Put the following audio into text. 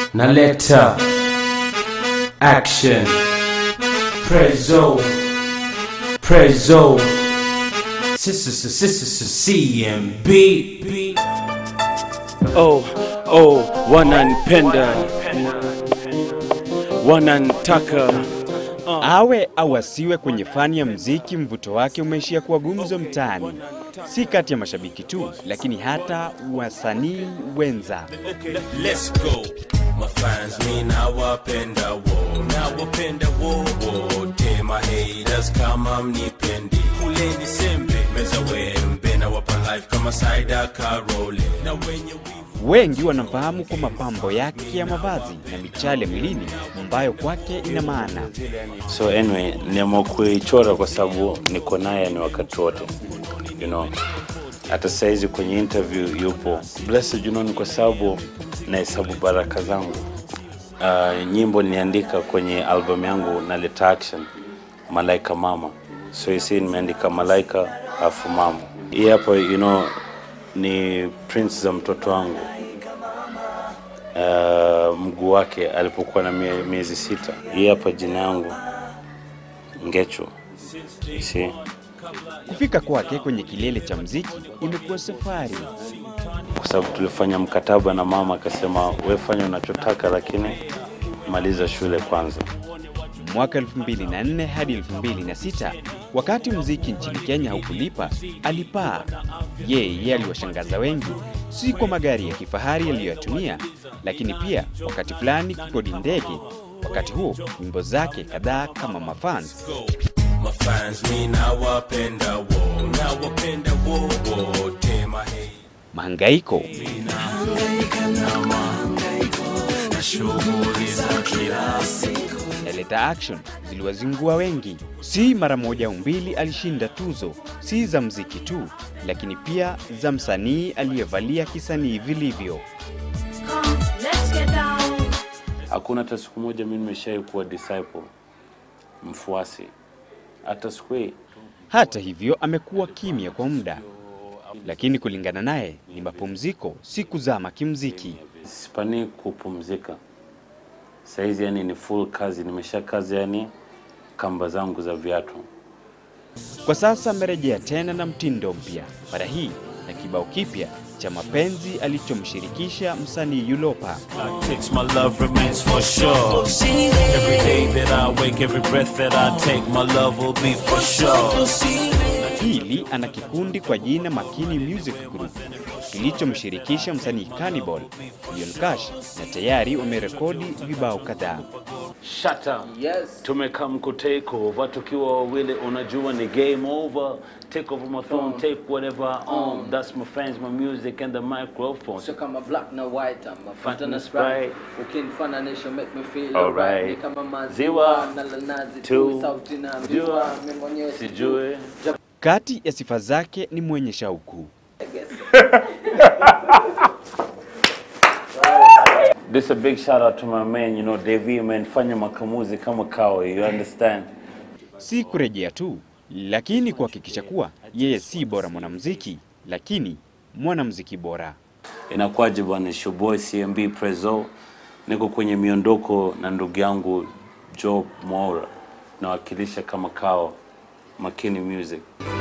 naleta action prezo prezo CMB Oh, oh, wananipenda, wanantaka. Awe au asiwe kwenye fani ya mziki, mvuto wake umeishia kuwa gumzo mtaani, si kati ya mashabiki tu, lakini hata wasanii wenza. Let's go. Mafans mi nawapenda wo, nawapenda wo wote. Mahaters kama mnipendi, kuleni sembe, meza wembe, nawapa life kama Saida Karole na wenye wivu Wengi wanamfahamu kwa mapambo yake ya mavazi na michale mwilini ambayo kwake ina maana. So anyway, niamua kuichora kwa sababu niko naye ni wakati wote, you know. Hata saizi kwenye interview yupo blessed, you know, ni kwa sababu nahesabu baraka zangu. Uh, nyimbo niliandika kwenye album yangu Naleta Action, Malaika Mama. So hisi nimeandika Malaika afu mama. Hii hapa you know, ni prints za mtoto wangu uh, mguu wake alipokuwa na mie- miezi sita. Hii hapa jina yangu Ngecho. Si Kufika kwake kwenye kilele cha mziki imekuwa safari. kwa sababu tulifanya mkataba na mama, akasema we fanya unachotaka, lakini maliza shule kwanza. Mwaka 2004 hadi 2006, wakati mziki nchini Kenya haukulipa, alipaa. Yeye aliwashangaza wengi, si kwa magari ya kifahari aliyoyatumia, lakini pia wakati fulani kukodi ndege. Wakati huo nyimbo zake kadhaa kama mafans go. Mafans mi nawapenda wo, nawapenda wo wote. Mahaters mahangaiko Naleta Action ziliwazingua wengi. Si mara moja au mbili alishinda tuzo, si za mziki tu, lakini pia za msanii aliyevalia kisanii vilivyo. Come, let's get down. Hakuna hata siku moja mimi nimeshai kuwa disciple, mfuasi, hata siku hii Hata hivyo amekuwa kimya kwa muda, lakini kulingana naye ni mapumziko, si kuzama kimziki. sipani kupumzika saizi, yani ni full kazi, nimesha kazi yani kamba zangu za viatu. Kwa sasa amerejea tena na mtindo mpya, mara hii na kibao kipya cha mapenzi alichomshirikisha msanii Yulopa. takes my love remains for sure. Every day that I wake, every breath that I take, my love will be for sure. Hili ana kikundi kwa jina Makini Music Group kilichomshirikisha msanii Cannibal, Leon Cash na tayari wamerekodi vibao kadhaa. Shut up. Yes. Tumekam ku take over tukiwa wawili, unajua ni game over. Take over my phone, take whatever I own. That's my fans, my music and the microphone. Sio kama black na white ama Fanta Fanta na na Sprite Sprite. ukinifananisha make me feel Alright. alright ni kama maziwa Ziwa. na la nazi Tu. tu sauti na Jua. mjua mimi mwenyewe Sijui. Kati ya sifa zake ni mwenye shauku. This a big shout out to my man, you know, Devi man, fanya makamuzi kama kawa, you understand? Si kurejea tu, lakini kuhakikisha kuwa yeye si bora mwanamuziki, lakini mwanamuziki bora. Inakuwaje bwana, it's your boy CMB Prezo. Niko kwenye miondoko na ndugu yangu Job Mora. Nawakilisha kama kao Makini Music.